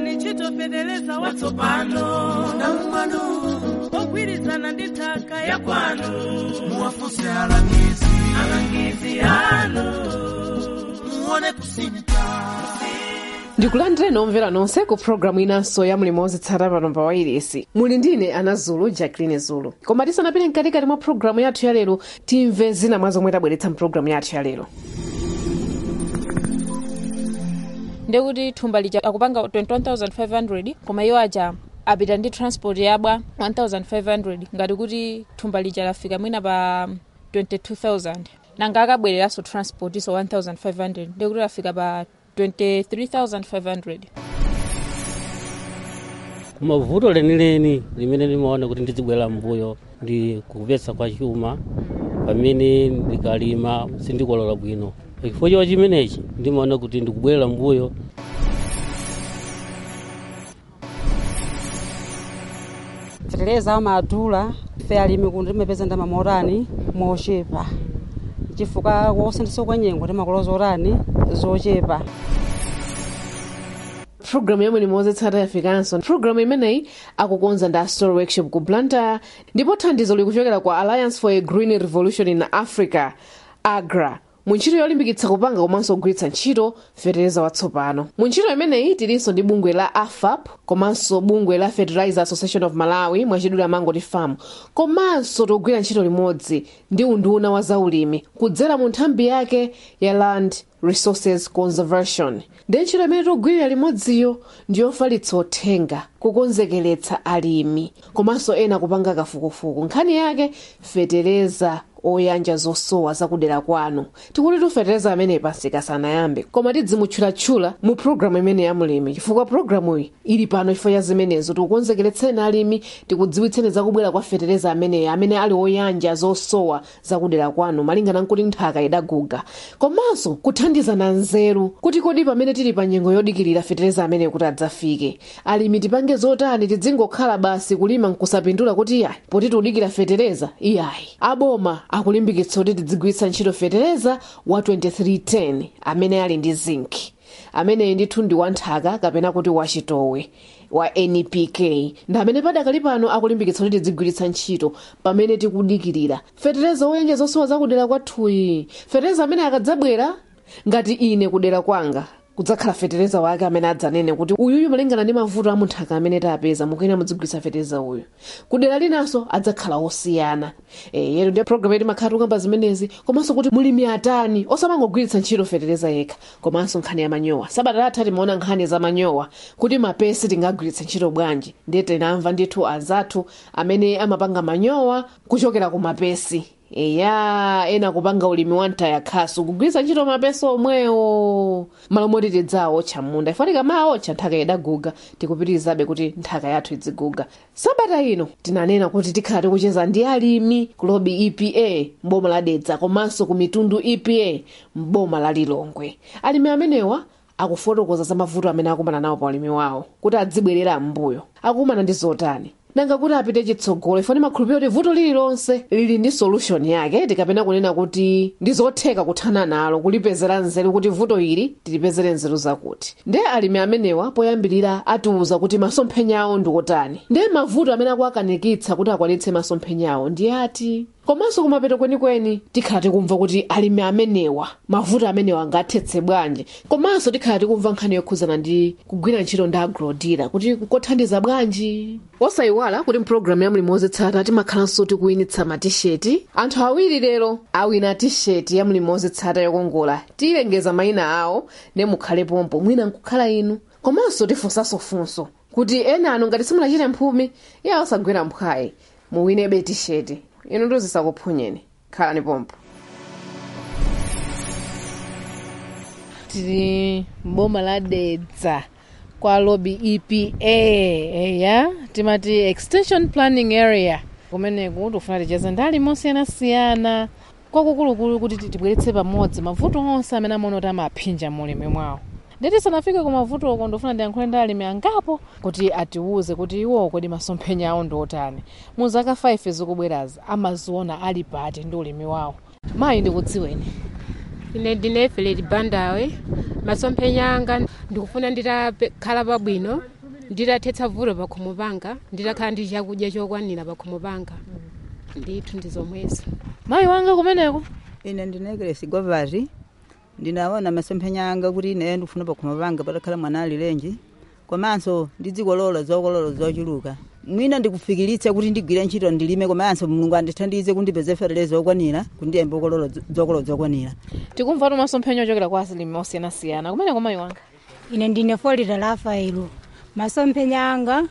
gwiritsani ntchito fetereza watsopano namumano ogwirizana ndi nthaka ya kwanu muwafunse alangizi alangizi anu muone kusinta ndikulandireni omvera nonse ku programu inanso ya mlimo wozitsata pano pa wairesi muli ndine ana zulu jacqueline zulu koma tisanapite mkatikati mwa programu yathu ya lero timve zina mwa zomwe tabweretsa mpulogalamu yathu ya lero ndekuti thumba lija akupanga 21500 koma iwo aja apita ndi transport yabwa 1500 ngati kuti thumba lija lafika mwina pa 22000 nanga akabwereranso transport iso 1500 ndekuti lafika pa 23500 kumavuto lenileni limene limaona kuti ndizibwera mbuyo ndi kupesa kwa chuma pamene ndikalima sindikolola bwino chifukwa chiwa chimenechi ndimaona kuti ndikubwerera mbuyo fetereza amadula ife alimi kuno timapeza ndalama motani mochepa chifukwa wosendesa kwa nyengo timakoloza otani zochepa pulogalamu ya mlimo wozitsata yafikanso pulogalamu imeneyi akukonza ndi story workshop ku blantyre ndipo thandizo likuchokera kwa alliance for a green revolution in africa agra mu ntchito yolimbikitsa kupanga komanso kugwiritsa ntchito fetereza watsopano mu ntchito imeneyi tilinso ndi bungwe la afap komanso bungwe la fertilizer association of malawi mwachidule amangoti farm komanso tikugwira ntchito limodzi ndi unduna wa zaulimi kudzera mu nthambi yake ya land resources conservation ndi ntchito imene tikugwirira limodziyo ndiyofalitsa uthenga kukonzekeretsa alimi komanso ena kupanga kafukufuku nkhani yake fetereza oyanja zosowa zakudera kwanu tikuti tufetereza amene pasika sanayambe koma tidzimutchulatchula mu pulogalamu imene ya mlimi chifukwa pulogalamuyi ili pano chifukwa cha zimenezo tikukonzekeretseni alimi tikudziwitseni zakubwera kwa fetereza ameneyo amene ali oyanja zosowa zakudera kwanu malingana nkuti nthaka idaguga komanso kuthandizana nzeru kuti kodi pamene tili pa nyengo yodikirira fetereza ameneyo kuti adzafike alimi tipange zotani tidzingokhala basi kulima nkusapindula kuti iyayi poti tikudikira fetereza iyayi aboma akulimbikitsa kuti tidzigwiritsa ntchito fetereza wa 2310 amene ali ndi zinki ameneyi ndithu ndi wanthaka kapena kuti wachitowe wa npk ndi amene padakali pano akulimbikitsa kuti tidzigwiritsa ntchito pamene tikudikirira fetereza woyenja zosowa zakudera kwathuyi fetereza amene akadzabwera ngati ine kudera kwanga kudzakhala fetereza wake amene adzanene kuti uyuyu malingana ndi mavuto amunthaka amene tapeza mukuyena mudzigwiritsa fetereza uyu kudera linanso adzakhala osiyana e, yetu ndiye programu yetu makhala tukamba zimenezi komanso kuti mulimi atani osamangogwiritsa ntchito fetereza yekha komanso nkhani ya manyowa sabata latha timaona nkhani za manyowa kuti mapesi tingagwiritse ntchito bwanji ndiye tinamva ndithu azathu amene amapanga manyowa kuchokera ku mapesi eya ena kupanga ulimi wa ntaya khasu kugwiritsa ntchito mapesi omwewo malo moti tidzaotcha munda ifo tikamaotcha nthaka idaguga tikupitirizabe kuti nthaka yathu idziguga sabata ino tinanena kuti tikhala tikucheza ndi alimi ku lobi epa mboma la dedza komanso ku mitundu epa mboma la lilongwe alimi amenewa akufotokoza za mavuto amene akumana nawo pa ulimi wawo kuti adzibwerera m'mbuyo akumana ndi zotani nanga kuti apite chitsogolo ifo ndimakhulupirira kuti vuto lililonse lili ndi solution yake tikapena kunena kuti ndi zotheka kuthana nalo kulipezera nzeru kuti vuto ili tilipezere nzeru zakuti ndiye alimi amenewa poyambirira atiuza kuti masomphenya awo ndi otani ndiye mavuto amene akuakanikitsa kuti akwanitse masomphenya awo ndi ati komanso kumapeto kwenikweni tikhala tikumva kuti alimi amenewa mavuto amenewa angathetse bwanji komanso tikhala tikumva nkhani yokhuzana ndi kugwira ntchito ndi agrodira kuti kothandiza bwanji osayiwala kuti mpulogalamu ya mlimi wozitsata timakhalanso tikuwinitsa matisheti anthu awiri lero awina tisheti ya mlimi wozitsata yokongola tiyilengeza mayina awo ne mukhale pompo mwina nkukhala inu komanso tifunsanso funso kuti ena anu ngati simulachite mphumi ya osagwera mphwayi muwinebe tisheti inu ndozisakuphunyeni khalani pompo tili mboma la dedza kwa lobi epa eya timati extension planning area kumeneku tikufuna ticheze ndi alimi osiyanasiyana kwakukulukulu kuti tibweretse pamodzi mavuto onse amene amaona kuti amaphinja mulimi mwawo nditi tisanafike ku mavuto oko ndofuna ndiyankhule ndi alimi angapo kuti atiwuze kuti iwo kodi masomphenya awo ndi otani mu zaka 5 zikubwerazi amaziona ali pati ndi ulimi wawo mayi ndikudziweni ine ndine feleti bandawe masomphenya anga ndikufuna nditakhala pabwino nditathetsa vuto pakhomo panga nditakhala ndi chakudya chokwanira pakhomo panga ndithu ndi zomwezo mayi wanga kumeneko ine ndinekele sigovari ndinaona masomphenya anga kuti ine ndifuna pakhomo panga patakhala mwana alilenji komanso ndizikolola zokolola zochuluka mwina ndikufikiritsa kuti ndigwire ntchito ndilime komanso mulungu andithandize kundipeze fertilizer okwanira kuti ndiyembe kukolola zokolola zokwanira tikumva tu masomphenya ochokera kwa asilimi osiyanasiyana kumeneko mayi wanga ine ndine folita rafaelo masomphenya anga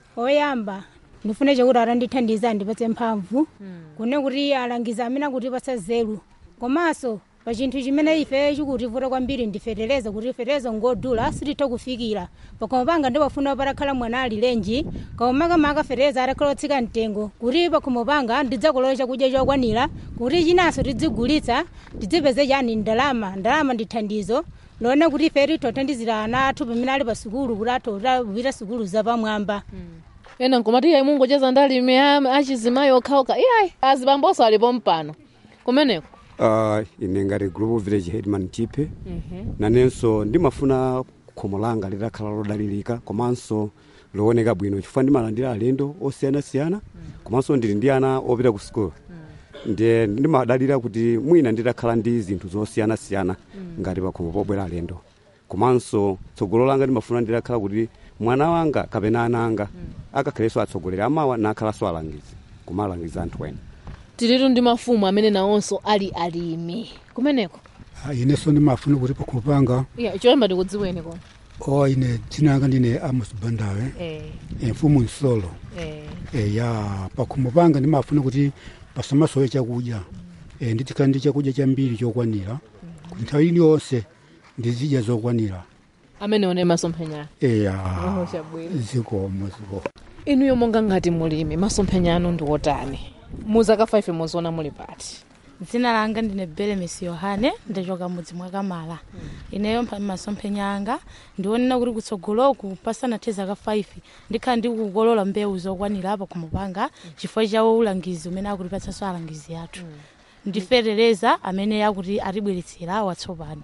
oyamba ndifune chakuti atandithandiza andipatse mphamvu kune kuti alangiza amene akutipatsa zelu komanso pa chinthu chimene ife chikutivuta kwambiri ndifetereza kuti fetereza ngodula sititha kufikira pakhomo panga ndipafuna patakhala mwana alilenji kaumakamaka fetereza atakhala otsika mtengo kuti pakhomo panga ndidzakolola chakudya chokwanira kuti chinanso tidzigulitsa tidzipeze chani ndalama ndalama ndi thandizo lone kuti ife titothandizira ana athu pamene ali pa sukulu kuti atota kupita sukulu zapamwamba ena nkomati iyayi mungocheza ndi alimi a- achizimayi okhaokha iyayi azibamboso alipo mpano kumeneko uh, ine ngati global village headman chipe nanenso ndimafuna khomo langa litakhala lodalirika komanso looneka bwino chifukwa ndimalandira alendo osiyanasiyana komanso ndili ndi ana opita ku sukulu ndiye ndimadalira kuti mwina nditakhala ndi zinthu zosiyanasiyana ngati pakhomo pobwera alendo komanso tsogolo langa ndimafuna nditakhala kuti mwana wanga kapena ana anga akakhalenso atsogoleri amawa nakhalanso alangizi kumalangiza anthu ena tilitu ndi mafumu amene nawonso ali alimi kumeneko Ah, inenso ndimafuna kuti pakhomo panga iya choyamba tikudziweni koma o ine dzina langa ndine amos bandawe eh, eh, mfumu nsolo eh. eh, ya pakhomo panga ndimafuna kuti pasamasowe chakudya eh, nditikhala ndi chakudya chambiri chokwanira kuti nthawi iliyonse ndizidya zokwanira amene one masomphenya eya Roho chabwino. zikomo zikomo inuyo monga ngati mulimi masomphenya anu ndi otani muzaka 5 muziona muli pati dzina langa ndine belemesi yohane ndachoka mudzi mwa kamala ineyo mpa- masomphenya anga ndionena kuti kutsogoloku pasanathe zaka 5 ndikhala ndikukolola mbewu zokwanira apa khomo panga chifukwa chawo ulangizi umene akutipatsanso alangizi athu ndiferereza amene akuti atibweretsera watsopano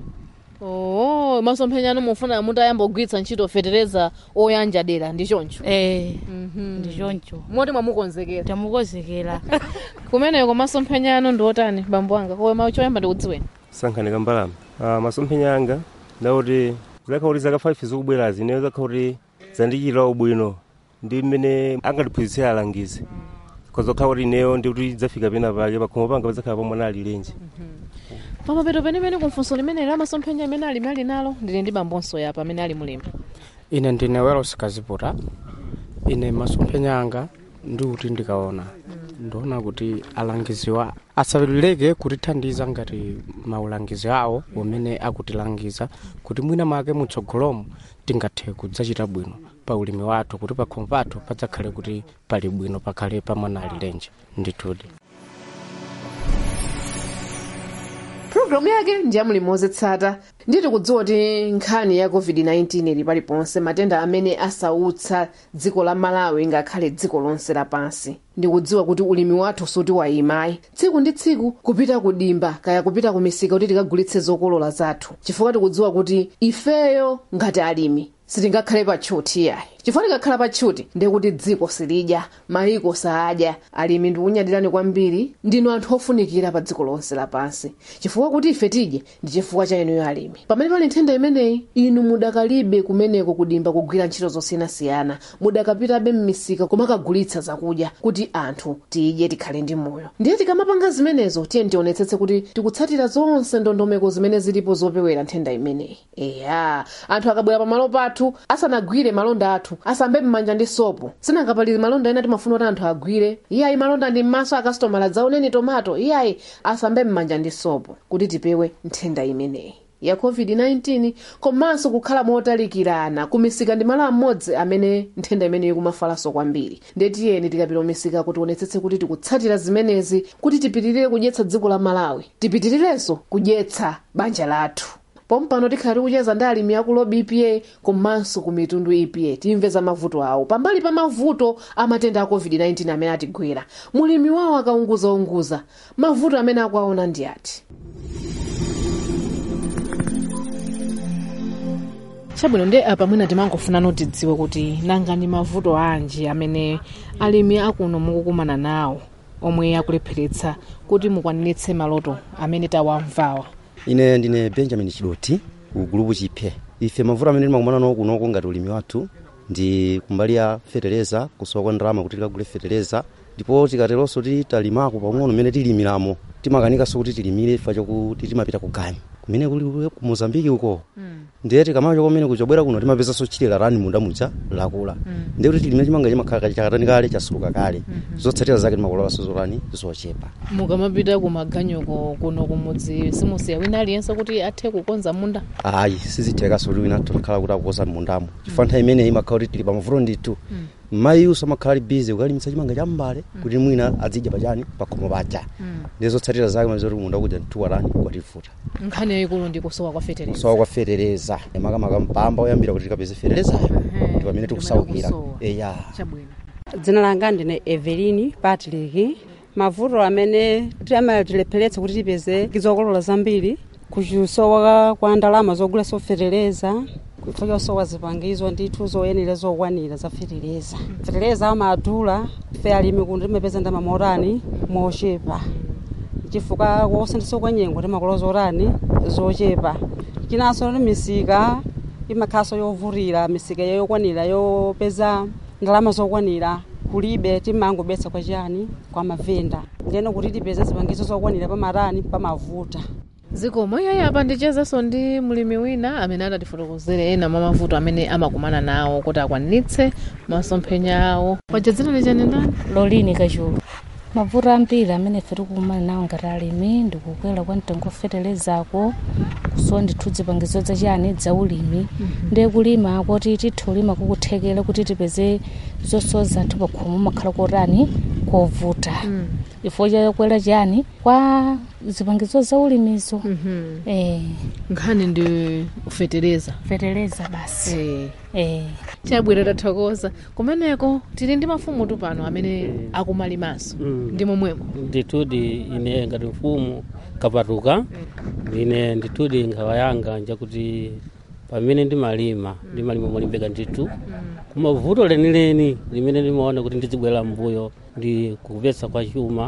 oh masomphenya anu mufuna mutayamba kugwiritsa ntchito fetereza oyanja dera ndi choncho eh ndi choncho moti mwamukonzekera tamukonzekera kumeneko masomphenya anu ndi otani bambo anga koma choyamba ndikudziweni sankhanika mbalame uh, masomphenya anga ndakuti zakha kuti zaka 5 zikubwerazi ineyo zakha kuti zandichitira ubwino ndi mmene angatiphunzitsira alangizi kozokha kuti ineyo ndikuti zafika pena pake pakhomo panga pazakhala pamwana alilenji pamapeto penipeni kumfunso limene la masomphenya amene alimi ali nalo ndili ndi bambonso yapa amene ali mulimi ine ndine welos kaziputa ine masomphenya anga ndikuti ndikaona ndiona kuti alangiziwa asaleke kutithandiza ngati maulangizi awo umene akutilangiza kuti mwina mwake mutsogolomo tingathe kudzachita bwino pa ulimi wathu kuti pakhomo pathu padzakhale kuti pali bwino pakhale pamwana alilenje ndithudi pulogalamu yake ndi yamulimi wozitsata nditi kudziwa kuti nkhani ya covid-19 ili paliponse matenda amene asautsa dziko la malawi ngakhale dziko lonse lapansi ndikudziwa kuti ulimi wathu suti wayimayi tsiku ndi tsiku kupita kudimba kaya kupita ku misika kuti tikagulitse zokolola zathu chifukwa tikudziwa kuti ifeyo ngati alimi sitingakhale patchuti yayi chifukwa tikakhala patchuti ndiye kuti dziko silidya mayiko saadya alimi ndikunyadirani kwambiri ndinu anthu ofunikira pa dziko lonse lapansi chifukwa kuti ife tidye ndi chifukwa cha inuyo alimi pamene pali nthenda imeneyi inu mudakalibe kumeneko kudimba kugwira ntchito zosiyanasiyana mudakapitabe mmisika kumakagulitsa zakudya kuti anthu tidye tikhale ndi moyo ndiye tikamapanga zimenezo tiye tionetsetse kuti tikutsatira zonse ndondomeko zimene zilipo zopewera nthenda imeneyi eya anthu akabwera pamalo pathu asanagwire malonda athu asambe m'manja ndi sopo sinangapali malonda ena timafuna kuti anthu agwire iyayi malonda ndi m'maso akasitomala dzaoneni tomato iyayi asambe m'manja ndi sopo kuti tipewe nthenda imeneyi ya covid-19 komanso kukhala motalikirana kumisika ndi malo amodzi amene nthenda imeneyi ikumafalanso kwambiri ndiye tiyeni tikapita kumisika kuti tionetsetse kuti tikutsatira zimenezi kuti tipitirire kudyetsa dziko la malawi tipitirirenso kudyetsa banja lathu pompano tikhala tikucheza ndi alimi aku lobi epa komanso ku mitundu epa timve za mavuto awo pambali pa mavuto a matenda a covid-19 amene atigwera mulimi wawo akaunguzaunguza mavuto amene akuaona ndi ati chabwino ndi apa mwina timangofuna tidziwe kuti nanga ni mavuto anji amene alimi akuno mukukumana nawo omwe akulepheretsa kuti mukwaniritse maloto amene tawamvawa ine ndine benjamin chidoti ku gulupu chiphe ife mavuto amene timakumana nawo kunoko ngati ulimi wathu ndi kumbali ya fetereza kusowa kwa ndalama kuti tikagule fetereza ndipo tikateronso ti talimako pang'ono mmene tilimiramo timakanikanso kuti tilimire chifukwa chokuti timapita ku gani kumene kuli ku mozambiki uko ndiye tikamacho komene kuchobwera kuno timapezanso chilera rani munda muja lakula ndiye kuti tilimire chimanga chimakhala chakatani kale chasuluka kale zotsatira zake timakololanso zorani zochepa mukamapita ku maganyoko kuno kumudzi simusiya wina aliyense kuti athe kukonza munda ayi sizithekaso kuti wina tikhala kuti akukonza mundamo chifukwa nthawi imeneyi imakhala kuti tili pamavuto ndithu mayiso amakhala ali bizi kukalimitsa chimanga cha mbale kuti mwina adzidya pachani pakhomo paja ndiye zotsatira zake maziwa kuti munda kuja mtuwarani kwatifuta nkhani yayikulu ndi kusowa kwa fetereza kusowa kwa fetereza makamaka mpamba oyambira kuti tikapeze feterezayo ndi pamene tikusaukira eya chabwino dzina langa ndine evelini patrick mavuto amene amatilepheretsa kuti tipeze zokolola zambiri kusowa kwa ndalama zogula fetereza chifukwa chosowa zipangizo ndithu zoyenera zokwanira za fetereza fetereza amadula fe alimi kuno timapeza ndalama morani mochepa chifukwa kusintha kwa nyengo timakolola zorani zochepa chinanso ndi misika imakhalanso yovutira misika yokwanira yopeza ndalama zokwanira kulibe timangobetsa kwa chani kwa mavenda ndiyeno kuti tipeze zipangizo zokwanira pamarani pamavuta zikomo iyayi apa ndichezenso ndi mlimi wina amene adatifotokozere ena mwa mavuto amene amakumana nawo kuti akwaniritse masomphenya awo paja dzina lichani ndani lolini kachulu mavuto ambiri amene ife tikukumana nawo ngati alimi ndikukwera kwa mtengo feterezako kusowa ndithu zipangizo zachani za ulimi ndiye kulima kuti tithe ulima kukuthekera kuti tipeze zosowa zathu pakhomo makhala kotani kovuta chifukwa chakwera chani kwa zipangizo za ulimizo eh nkhani ndi fetereza fetereza basi eh eh chabwino tathokoza kumeneko tili ndi mafumu tu pano amene akumalimanso ndi momwemo ndithudi ine ngati mfumu kapatuka ine ndithudi nkhawa yanga njakuti pamene ndimalima ndimalima molimbika ndithu kumavuto lenileni limene ndimaona kuti ndizibwera mbuyo ndi kupetsa kwa chuma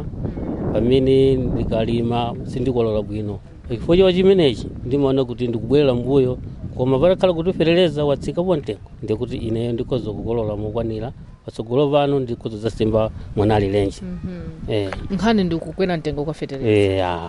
pamene ndikalima sindikolola bwino chifukwa chiwa chimenechi ndimaona kuti ndikubwerera mbuyo koma patakhala kuti fetereza watsikapo mtengo ndikuti ineyo ndikhoza kukolola mokwanira patsogolo pano ndikhoza zasimba mwana alilenji eh nkhani ndi kukwera mtengo kwa fetereza eh ah.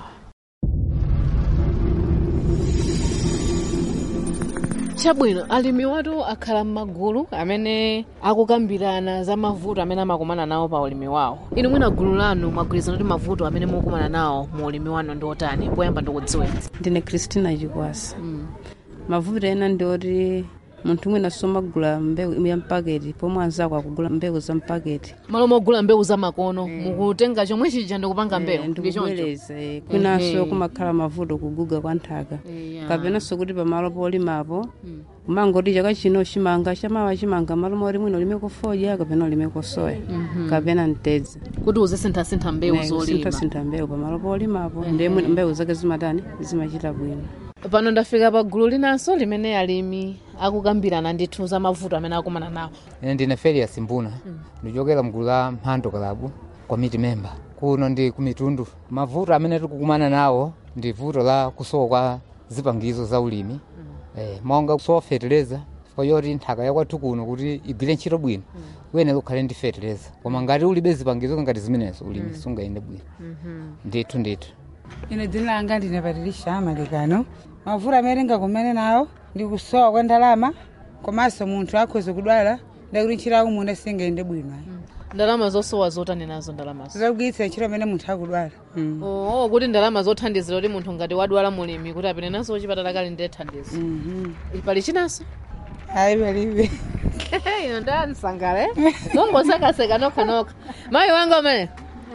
chabwino alimi watu akhala m'magulu amene akukambirana za mavuto amene amakumana nawo pa ulimi wawo inu mwina gulu lanu mwagwirizana kuti mavuto amene mukumana nawo mu ulimi wanu ndi otani poyamba ndikudziweni ndine christina chikwasa mavuto ena ndioti munthu mwina somagula mbewu ya mpaketi pomwe anzako akugula mbewu za mpaketi malo mogula mbewu za makono mukutenga chomwe chija ndikupanga mbewu ndi choncho ndikubwereza kwinanso Ehe. kumakhala mavuto kuguga kwa nthaka kapenanso kuti pamalo polimapo kumangoti chaka chino chimanga chamawa chimanga malo moti mwina ulimeko fodya kapena ulimeko soya Mhm. kapena mtedza kuti uzisinthasintha mbewu zolima sintha mbewu pamalo polimapo ndiye mwina mbewu zake zimatani zimachita bwino pano ndafika pa gulu linanso limene alimi akukambirana ndithu za mavuto amene akumana nawo ine ndine felias mbuna ndichokera mgulu la mphando club committee member kuno ndi kumitundu mavuto amene tikukumana nawo ndi vuto la kusowa kwa zipangizo za ulimi eh, monga kusowa fetereza chifukwa choti nthaka yakwathu kuno kuti igwire ntchito bwino uyenera ukhale ndi fetereza koma ngati ulibe zipangizo ngati zimenezo ulimi sungayende bwino ndithu ndithu ine dzina langa ndine patilisha amalikano mavuto amene tingakumane nawo ndi kusowa kwa ndalama komanso munthu akhoza kudwala ndakuti ntchito yako munda singayende bwino ndalama zosowa zotani nazo ndalamazo zogwiritsa ntchito amene munthu akudwala oo kuti ndalama zothandizira kuti munthu ngati wadwala mulimi kuti apite naso kuchipatala kali ndiye thandizo pali chinanso ayi palibe ino ndansangale mongosakaseka nokhanokha mayi wanga umene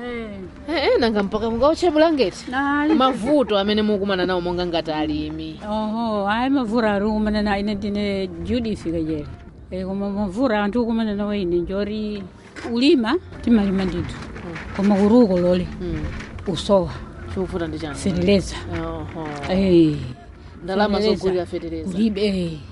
Eh, nanga mpaka mungauche bulangeti mavuto amene mukumana nawo monga ngati alimi oho ayi mavura ari kumana na ine ndine judith kajere e, koma mavura anthu kumana nawo ine njori ulima timalima ndithu koma kuruko lole usowa chikuvuta ndi chani feteleza Oho. Eh, ndalama feteleza. zogulira feteleza kulibe eh.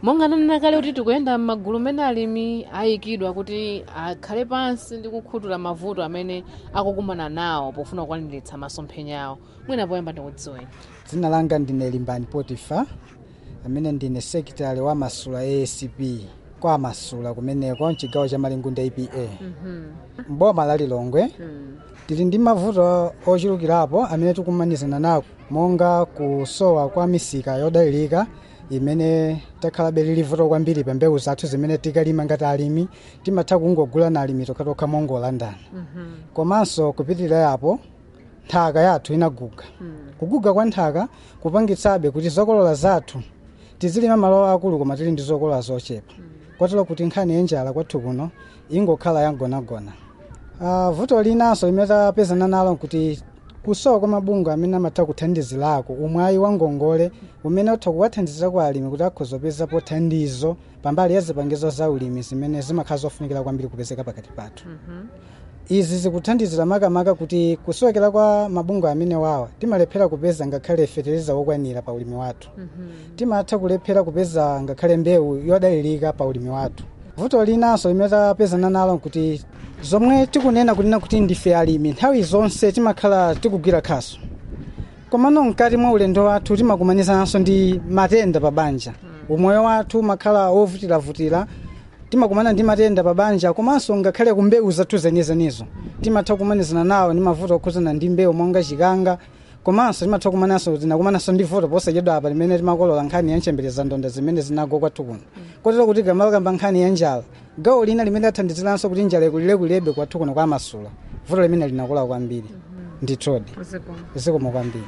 monga nanena kale kuti tikuyenda m'magulu mene alimi ayikidwa kuti akhale pansi ndi kukhuthula mavuto amene akukumana nawo pofuna kukwaniritsa masomphenya awo mwina poyamba ndikudziweni dzina langa ndine limbani potifa amene ndine sekitali wa masula asp kwa masula kumeneko mchigawo cha malingunda apa mboma la lilongwe tili ndi mavuto ochulukirapo amene tikumanizana nawo monga kusowa kwa misika yodalirika imene takhalabe lili vuto kwambiri pa mbewu zathu zimene tikalima ngati alimi timatha kungogula na alimi tokhatokha mongolandana komanso kupitirira yapo nthaka yathu inaguga kuguga kwa nthaka kupangitsabe kuti zokolola zathu tizilima malo akulu koma tili ndi zokolola zochepa kotero kuti nkhani yenjala kwathu kuno ingokhala yangonagona uh, vuto linanso limene tapezana nalo kuti kusowa kwa mabungwe amene amatha kuthandizirako umwayi wa ngongole umene utha kuwathandizira kwa alimi kuti akhoza kupezapo thandizo pambali ya zipangizo za ulimi zimene zimakhala zofunikira kwambiri kupezeka pakati pathu izi zikuthandizira makamaka kuti kusowekera kwa mabungwe amene wawa timalephera kupeza ngakhale fetereza wokwanira pa ulimi wathu timatha kulephera kupeza ngakhale mbewu yodalirika pa ulimi wathu vuto linanso limene tapezana nalo kuti zomwe tikunena kunena kuti ndife alimi nthawi zonse timakhala tikugwira khaso komano mkati mwa ulendo wathu timakumanizananso ndi matenda pa banja umoyo wathu umakhala wovutiravutira timakumana ndi matenda pa banja komanso ngakhale ku mbewu zathu zenizenizo timatha kumanizana nawo ndi mavuto okhuzana ndi mbewu monga chikanga komanso timatha kumananso tinakumananso ndi vuto posachedwa apa limene timakolola nkhani ya nchembere ndonda zimene zinagwa kwathu kuno kotero kuti gamalakamba nkhani ya njala gawo lina limene lathandiziranso kuti njala ikulilebulebe kwathu kuno kwa masula vuto limene linakula kwambiri ndithudi zikomo kwambiri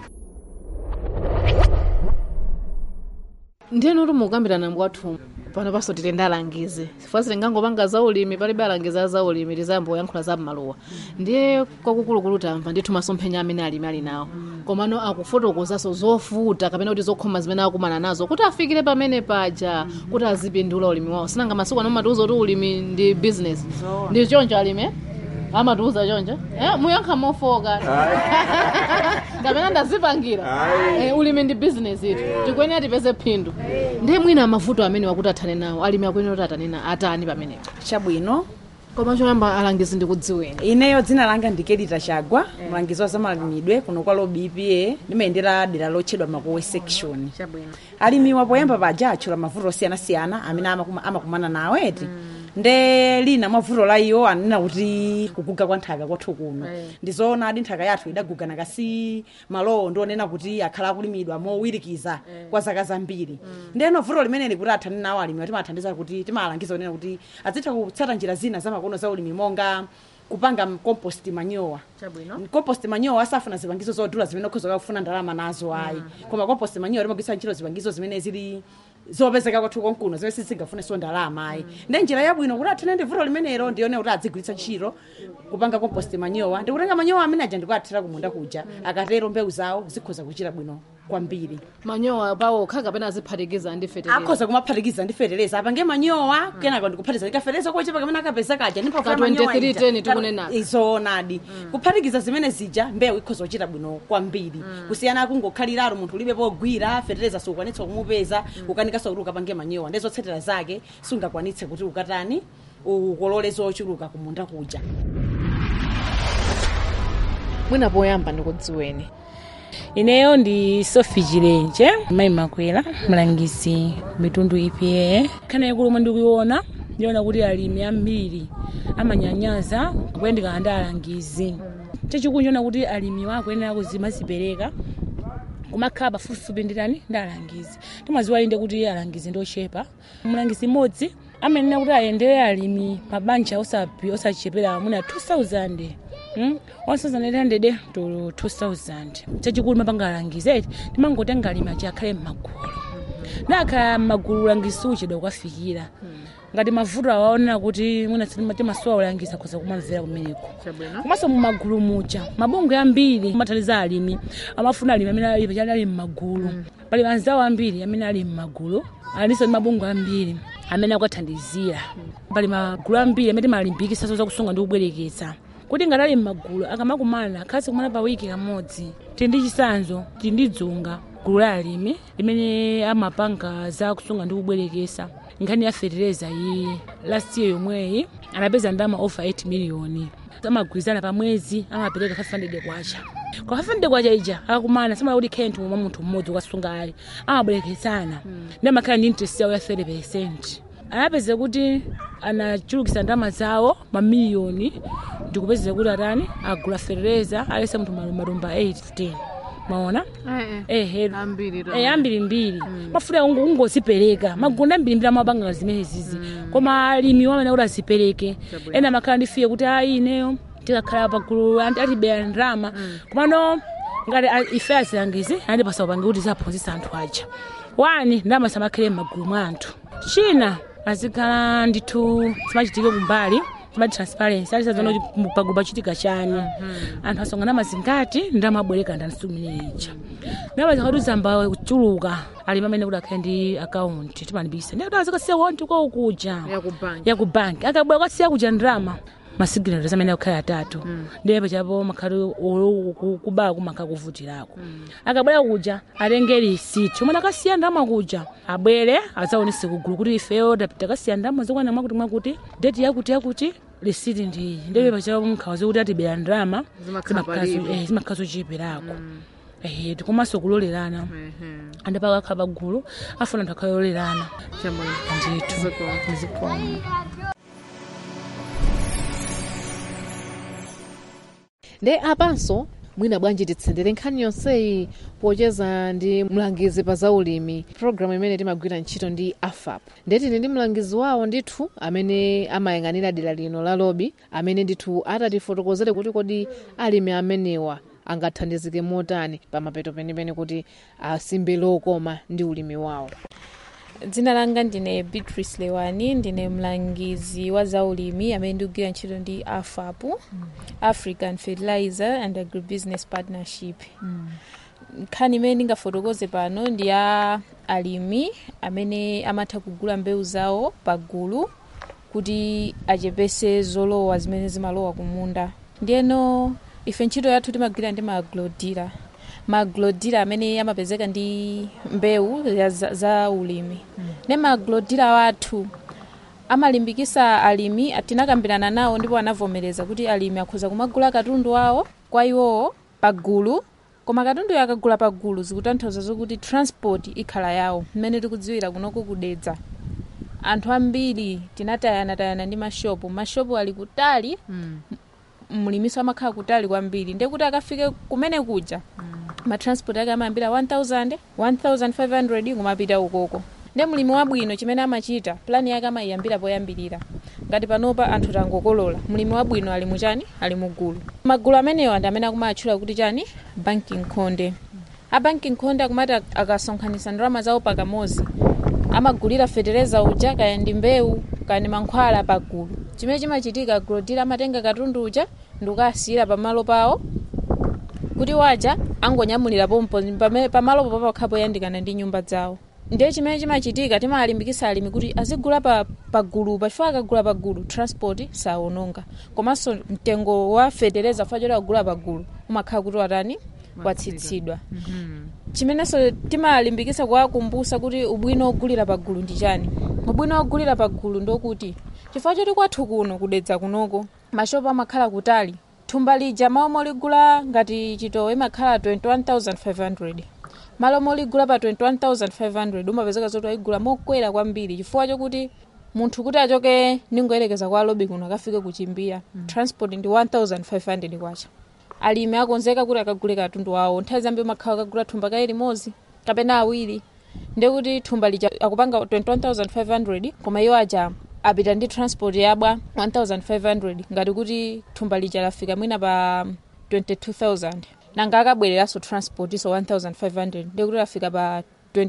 ndiyeni kuti mukukambirana kwathu pano paso tili ndi alangizi chifukwa sitingangopanga za ulimi palibe alangizi a za ulimi tizayamba kuyankhula za m'maluwa ndiye kwakukulukulu tamva ndithu masomphenya amene alimi ali nawo komano akufotokozanso zovuta kapena kuti zokhoma zimene akumana nazo kuti afikire pamene paja kuti azipindula ulimi wawo sinanga masiku ano matiuza kuti ulimi ndi business ndi choncho alimi eh? amatiuza choncho eh, muyankha mofoka kapena ndazipangira eh, ulimi ndi business itu tikuyenera tipeze phindu ndiye mwina mavuto amene wakuti athane nawo alimi akuyenera kuti atanena atani pamenepo chabwino koma choyamba alangizi ndikudziweni ineyo dzina langa ndi kedita chagwa mlangizi wa zamalimidwe kuno kwa lobi epa ndimayendera dera lotchedwa makowe section alimiwa poyamba paja atchula mavuto osiyanasiyana amene amakuma- amakumana nawo eti nde lina mwavuto la iwo anena kuti kuguga kwa nthaka kwathu kuno ndizoona adi nthaka yathu idagugana kasi malowo ndionena kuti akhala akulimidwa mowirikiza kwa zaka zambiri ndeno vuto limeneli kuti athane nawo alimi timathandiza kuti timalangiza kunena kuti azitha kutsata njira zina zamakono za ulimi monga kupanga compost manyowa compost manyowa asafuna zipangizo zodula zimene ukhoza kufuna ndalama nazo ayi koma compost manyowa timagwisa ntchito zipangizo zimene zili zopezeka kwathu konkuno zimene sizingafuneso ndalama ayi ndi njira yabwino kuti athane ndi vuto limenelo ndione kuti adzigwiritsa ntchito kupanga compost manyowa ndikutenga manyowa amene aja ndikuathira kumunda kuja akatero mbewu zawo zikhoza kuchita bwino kwambiri manyowa pawo kha kapena aziphatikiza ndi fetereza akhoza kumaphatikiza ndi fetereza apange manyowa kenaka ndikuphatikiza ndi kafereza kochepa kamene akapeza kaja ndipo Ka 2310 tikunena. izoonadi kuphatikiza zimene zija mbewu ikhoza kuchita bwino kwambiri kusiyana akungokhaliraro munthu ulibe pogwira fetereza sukwanitsa kumupeza ukanikanso kuti ukapange manyowa ndi zotsatira zake sungakwanitse kuti ukatani ukolole zochuluka kumunda kuja mwina poyamba ndikudziweni ineyo ndi sofi chilenje mayi makwera mlangizi mitundu ipa khana yakulumwe ndikuiona ndiona kuti alimi ambiri amanyanyaza kuyendekana ndi alangizi chachikulu chiona kuti alimi akuyenera kuzimazipereka kumakhala pafupifupi nditani ndi alangizi timaziwa inde kuti alangizi ndi ochepa mlangizi mmodzi amenena kuti ayendere alimi mabanja osapi osachepera mwina 2000 Mm? 1800 to 2000 chachikulu mapanga alangizi eti timangotenga alimi achi akhale m'magulu nakhala m'magulu ulangizi uchedwa kukafikira ngati mavuto awaonera kuti mwina timasowa ulangizi akhoza kumamvera kumeneko komanso mumagulu muja mabungwe ambiri amathandiza alimi amafuna alimi amene ali pachali ali m'magulu pali anzawo ambiri amene ali m'magulu alinso ndi mabungwe ambiri amene akuthandizira pali magulu ambiri amene timalimbikitsa zakusunga ndi kubwereketsa kuti ngati ali m'magulu akamakumana akhazi kumana pa wiki kamodzi tili ndi chisanzo tili ndi dzunga gulu la alimi limene amapanga za kusunga ndi kubwerekesa nkhani ya fertilizer iyi last year yomweyi anapeza ndalama over 8 miliyoni amagwirizana pa mwezi amapereka 500 kwacha kwa 500 kwacha ija akakumana samala kuti khentu mwa munthu mmodzi ukasunga ali amabwerekesana ndi amakhala ndi interest yawo ya 30 percent anapeza kuti anachulukisa ndalama zawo mamiliyoni ndikupezera kuti atani agula fertilizer alese munthu malumba 8 15 maona ehe eh ambiri mbiri mafuta ungo ungozipereka magunda ambiri mbiri amapanga zimene zizi koma alimi wamene kuti azipereke ena makhala ndifiye kuti ayi ineyo tikakhala pagulu atibeya ndrama komano ngati a- ife azilangizi andipasa upange kuti zaphunzitsa anthu aja wani ndalama samakhale m'magulu mwa anthu china azikhala ndithu zimachitike kumbali zima transparency alisazona kuti pagulu pachitika chani anthu asongana mazingati ndamabwereka ndansiku imene ija ndalama zakati zamba kuchuluka alimi amene kuti akhale ndi akaunti timanibisa ndi kuti azikasiya konti kwa ukuja ya ku banki akabwera kwasiya kuja ndrama masigineto amene akukhala atatu ndiye pachapo makhali kubala kumakha kuvutirako akabwera kuja atenge risiti umene akasiya ndalama kuja abwere adzaonese kugulu kuti ifeyo takasiya ndalama zokwana mwakuti mwakuti deti yakuti yakuti risiti ndiyi ndiye pachapo mkhawa zokuti atibera ndalama Zimakhala palibe. zimakhala zocheperako ehe tikomanso kulolerana andipaka akhala pagulu afuna anthu akhalolerana ndithu zikomo nde apanso mwina bwanji titsendere nkhani yonseyi pocheza ndi mlangizi pa zaulimi programu imene timagwira ntchito ndi afap ndetine ndi mlangizi wawo ndithu amene amayang'anira dera lino la lobi amene ndithu atatifotokozere kuti kodi alimi amenewa angathandizike motani pamapeto penipeni kuti asimbe lokoma ndi ulimi wawo dzina langa ndine beatrice lewani ndine mlangizi wa zaulimi amene ndikugwira ntchito ndi afap african fertilizer and agribusiness partnership nkhani imene ndingafotokoze pano ndi ya alimi amene amatha kugula mbewu zawo pagulu kuti achepese zolowa zimene zimalowa kumunda ndiyeno ife ntchito yathu timagwira ndi maaglodira maaglodira amene amapezeka ndi mbewu ya za, za ulimi ne maaglodira wathu amalimbikisa alimi tinakambirana nawo ndipo anavomereza kuti alimi akhoza kumagula katundu awo kwa iwowo pagulu koma katundu akagula pagulu zikutanthauza zokuti transport ikhala yawo mmene tikudziwira kunoko kudedza anthu ambiri tinatayanatayana ndi mashopu mashopu ali kutali mlimiso amakhala kutali kwambiri ndekuti akafike kumene kuja matransport ake amayambira 1000 1500 kumapita ukoko nde mlimi wabwino chimene amachita plani yake amayiyambira poyambirira ngati panopa anthu tangokolola mlimi wabwino ali muchani ali mugulu magulu amenewa ndi amene akumatchula kuti chani banking khonde a banking khonde akumati ak- akasonkhanitsa ndalama zawo pakamozi amagulira fetereza uja kaya ndi mbewu kaya ndi mankhwala pagulu chimene chimachitika agulodira amatenga katundu uja ndikukasiyira pamalo pawo kuti waja angonyamulira pompo pame- pamalopo papakhala poyandikana ndi nyumba zawo ndiye chimene chimachitika timalimbikisa alimi kuti azigula pa pagulu pachifukwa akagula pagulu transport sawononga komanso mtengo wa fetereza fa choti agula pagulu umakhala kuti watani watsitsidwa chimenenso timalimbikisa kuwakumbusa kuti ubwino ogulira pagulu ndi chani ubwino ogulira pagulu ndokuti chifukwa choti kwathu kuno kudedza kunoko mashopu amakhala kutali thumba lija malo moligula ngati chitowe imakhala 21500 malo moligula pa 21500 umapezeka zoti waigula mokwera kwambiri chifukwa chokuti munthu kuti achoke ningoyerekeza kwa lobi kuno akafike kuchimbira transport ndi 1500 kwacha alimi akonzeka kuti akagule katundu wawo nthawi zambiri umakhala akagula thumba kaye limodzi kapena awiri ndekuti thumba lija akupanga 21500 koma iwo aja apita ndi transport yabwa 1500 ngati kuti thumba lija lafika mwina pa 22000 nanga akabwereranso transport so 1500 ndekuti lafika pa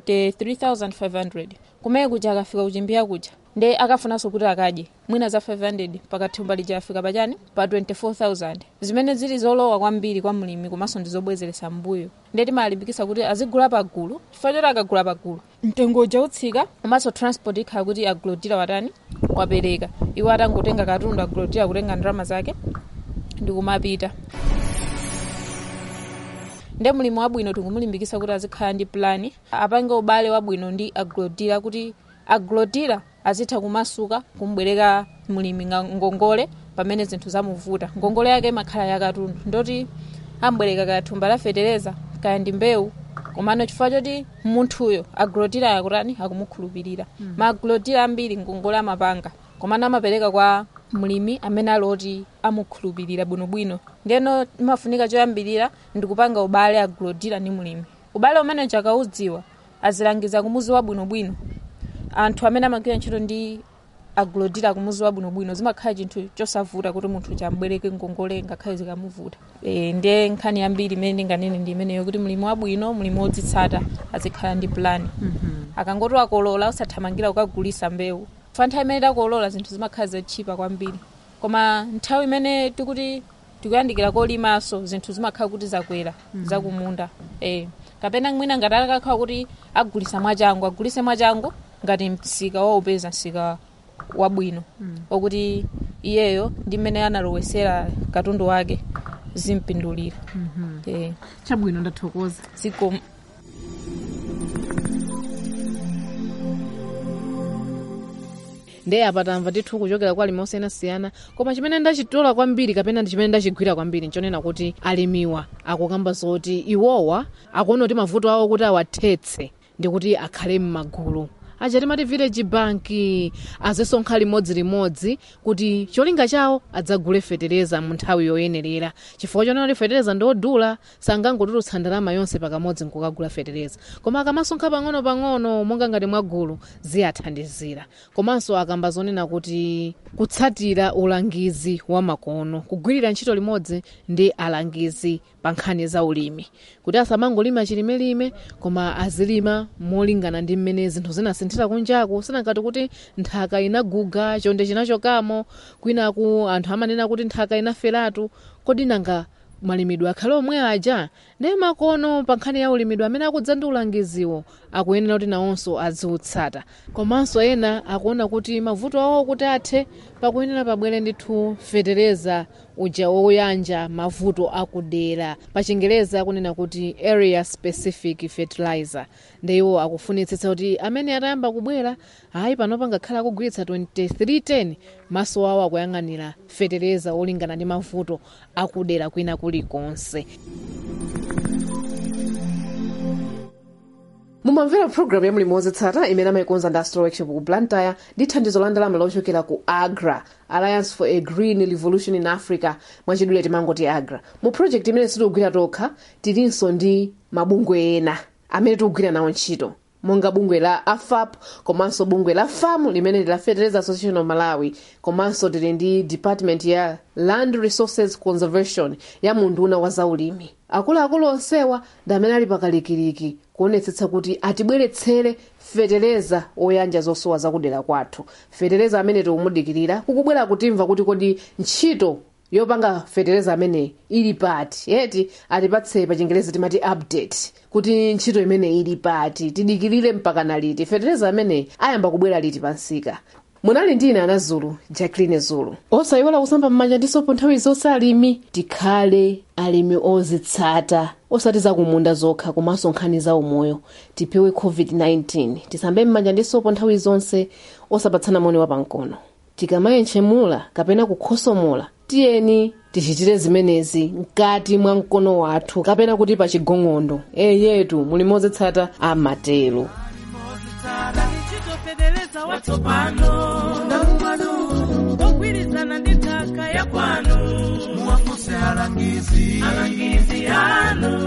23500 kumene kuja akafika kuchimbira kuja nde akafunanso kuti akadye mwina za 500 pakathumba lija lafika pachani pa 24000 zimene zili zolowa kwambiri kwa mlimi komanso ndi zobwezeresa mbuyo nde timalimbikisa kuti azigula pagulu chifukwa choti akagula pagulu mtengo uja utsika komanso transport ikhala kuti agulodira watani wapereka iwo atangotenga katundu agulodira kutenga ndalama zake ndikumapita nde mlimi wabwino tikumulimbikisa kuti azikhala ndi plani apange ubale wabwino ndi agrodila kuti agrodila azitha kumasuka kumbwereka mlimi nga ngongole pamene zinthu zamuvuta ngongole yake imakhala yakatundu ndoti ambwereka kaya thumba la fetereza kaya ndi mbewu komano chifukwa choti munthuyo agrodila yakutani akumukhulupirira mm. ma agrodila ambiri ngongole amapanga komano amapereka kwa mlimi amene aloti amukhulupirira bwinobwino ndeno imafunika choyambirira ndikupanga ubale agrodila ndi mlimi ubale umene chakaudziwa azilangiza kumuzi wabwinobwino anthu amene amagwira ntchito ndi agrodila kumuzi wabwinobwino zimakhala chinthu chosavuta kuti munthu chambwereke ngongole ngakhale zikamuvuta e, ndiye nkhani yambiri imene ndinganene ndi imeneyo kuti mlimi wabwino mlimi wodzitsata azikhala ndi plani Mhm. akangoti wakolola usathamangira kukagulisa mbewu fa nthawi imene takolola zinthu zimakhala zotchipa kwambiri koma nthawi imene tikuti tikuyandikira kolimaso zinthu zimakhala kuti zakwera Mhm. zakumunda e. kapena mwina ngati akakhala kuti agulisa mwachangu agulise mwachangu ngati msika waupeza msika wabwino Mm. okuti iyeyo ndi mmene analowesera katundu wake zimpindulira Mhm. e. chabwino ndathokoza zikomo ndiye apa tamva ndithu kuchokera kwa alimi osiyanasiyana koma chimene ndachitola kwambiri kapena ndi chimene ndachigwira kwambiri nchonena kuti alimiwa akukamba zoti iwowa akuona kuti mavuto awo kuti awathetse ndi kuti akhale m'magulu achati mati village bank azisonkha limodzi-limodzi kuti cholinga chawo adzagule fetereza mu nthawi yoyenerera chifukwa chonena kuti fetereza ndiodula sangangotulutsa ndalama yonse pakamodzi nkukagula fetereza koma akamasonkha pang'ono-pang'ono monga ngati mwagulu ziyathandizira komanso akamba zonena kuti kutsatira ulangizi wa makono kugwirira ntchito limodzi ndi alangizi pa nkhani za ulimi kuti asamangolima chilimelime koma azilima molingana ndi mmene zinthu zinasinthira kunjaku sinangati kuti nthaka inaguga chonde chinachokamo kwinaku anthu amanena kuti nthaka inaferatu kodi nanga malimidwe akhale omwe aja ndiye makono pa nkhani ya ulimidwe amene akudza ndi ulangiziwo akuyenera kuti nawonso aziutsata komanso ena akuona kuti mavuto awo kuti athe pakuyenera pabwere ndithu fetereza uja woyanja mavuto akudera pa chingereza akunena kuti area specific fertilizer ndiwo akufunitsitsa kuti amene atayamba kubwera ayi panopa ngakhala akugwiritsa 2310 maso awo akuyang'anira fetereza olingana ndi mavuto akudera kwina kulikonse mumamvera programu ya mlimi wodzitsata imene amayikonza ndi astro workshop ku blantyre ndi thandizo la ndalama lochokera ku agra alliance for a green revolution in africa mwachidule timangoti agra mu project imene sitikugwira tokha tilinso ndi mabungwe ena amene tikugwira nawo ntchito monga bungwe la afap komanso bungwe la fam limene ndi la fertilizer association of malawi komanso tili ndi department ya land resources conservation ya munduna wa zaulimi akuluakulu onsewa ndi amene ali pakalikiliki kuonetsetsa kuti atibweretsere fetereza oyanja zosowa zakudera kwathu fetereza amene tikumudikirira kukubwera kutimva kuti kodi ntchito yopanga fetereza amene ili pati yeti atipatse pa chingerezi timati update kuti ntchito imene ili pati tidikirire mpaka na liti fetereza amene ayamba kubwera liti pansika munali ndine ana zulu jacqueline zulu osayiwala kusamba m'manja ndi sopo nthawi zonse alimi tikhale alimi ozitsata osati zakumunda zokha komanso nkhani za umoyo tipewe covid-19 tisambe m'manja ndi sopo nthawi zonse osapatsana moni wapamkono tikamayentchemula kapena kukhosomola tiyeni tichitire zimenezi mkati mwa mkono wathu kapena kuti pa chigong'ondo eyetu muli mozitsata amatero chitofedereza watsopano ndamumano ogwirizana ndi nthaka ya kwanu muwafuse alangizi alangizi anu